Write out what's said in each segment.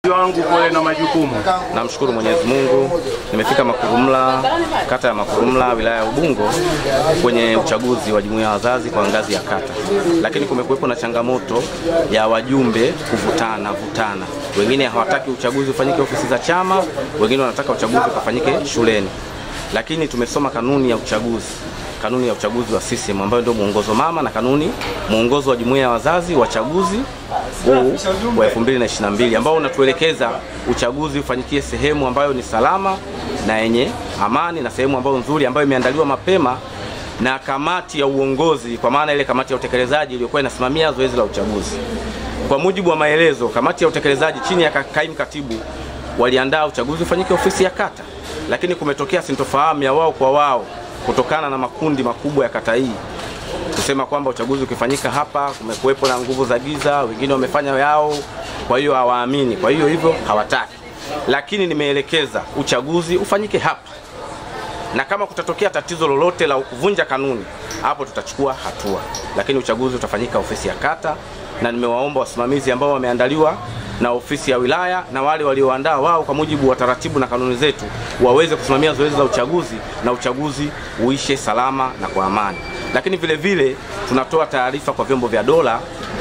wangu pole na majukumu. Namshukuru Mwenyezi Mungu, nimefika Makurumla, kata ya Makurumla, wilaya ya Ubungo kwenye uchaguzi wa jumuiya ya wazazi kwa ngazi ya kata, lakini kumekuwepo na changamoto ya wajumbe kuvutana vutana. Wengine hawataki uchaguzi ufanyike ofisi za chama, wengine wanataka uchaguzi ukafanyike shuleni, lakini tumesoma kanuni ya uchaguzi kanuni ya uchaguzi wa CCM ambayo ndio mwongozo mama na kanuni mwongozo wa jumuiya ya wazazi wa chaguzi huu wa 2022 ambao unatuelekeza uchaguzi ufanyikie sehemu ambayo ni salama na yenye amani na sehemu ambayo nzuri ambayo imeandaliwa mapema na kamati ya uongozi, kwa maana ile kamati ya utekelezaji iliyokuwa inasimamia zoezi la uchaguzi. Kwa mujibu wa maelezo, kamati ya utekelezaji chini ya kaimu katibu waliandaa uchaguzi ufanyike ofisi ya kata, lakini kumetokea sintofahamu ya wao kwa wao kutokana na makundi makubwa ya kata hii kusema kwamba uchaguzi ukifanyika hapa kumekuwepo na nguvu za giza, wengine wamefanya yao, kwa hiyo hawaamini, kwa hiyo hivyo hawataki. Lakini nimeelekeza uchaguzi ufanyike hapa, na kama kutatokea tatizo lolote la kuvunja kanuni, hapo tutachukua hatua, lakini uchaguzi utafanyika ofisi ya kata, na nimewaomba wasimamizi ambao wameandaliwa na ofisi ya wilaya na wale walioandaa wao kwa mujibu wa taratibu na kanuni zetu waweze kusimamia zoezi la uchaguzi na uchaguzi uishe salama na kwa amani. Lakini vile vile tunatoa taarifa kwa vyombo vya dola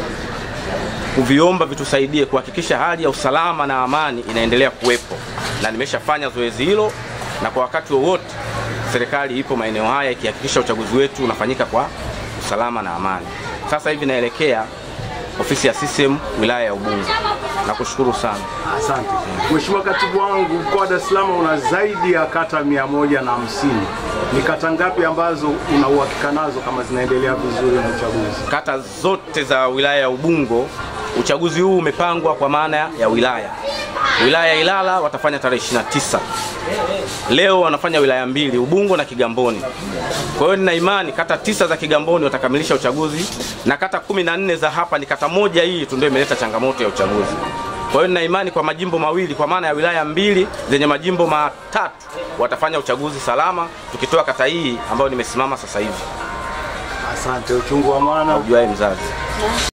kuviomba vitusaidie kuhakikisha hali ya usalama na amani inaendelea kuwepo, na nimeshafanya zoezi hilo, na kwa wakati wowote serikali ipo maeneo haya ikihakikisha uchaguzi wetu unafanyika kwa usalama na amani. Sasa hivi naelekea ofisi ya CCM wilaya ya Ubungo. Nakushukuru sana. Asante Mheshimiwa Katibu wangu, mkoa wa Dar es Salaam una zaidi ya kata mia moja na hamsini. Ni kata ngapi ambazo una uhakika nazo kama zinaendelea vizuri na uchaguzi? Kata zote za wilaya ya Ubungo, uchaguzi huu umepangwa kwa maana ya wilaya. Wilaya ya Ilala watafanya tarehe 29. Leo wanafanya wilaya mbili, Ubungo na Kigamboni. Kwa hiyo nina imani kata tisa za Kigamboni watakamilisha uchaguzi na kata kumi na nne za hapa ni kata moja hii tu ndio imeleta changamoto ya uchaguzi. Kwa hiyo nina imani kwa majimbo mawili kwa maana ya wilaya mbili zenye majimbo matatu watafanya uchaguzi salama, tukitoa kata hii ambayo nimesimama sasa hivi. Asante, uchungu wa mwana Ujuae mzazi.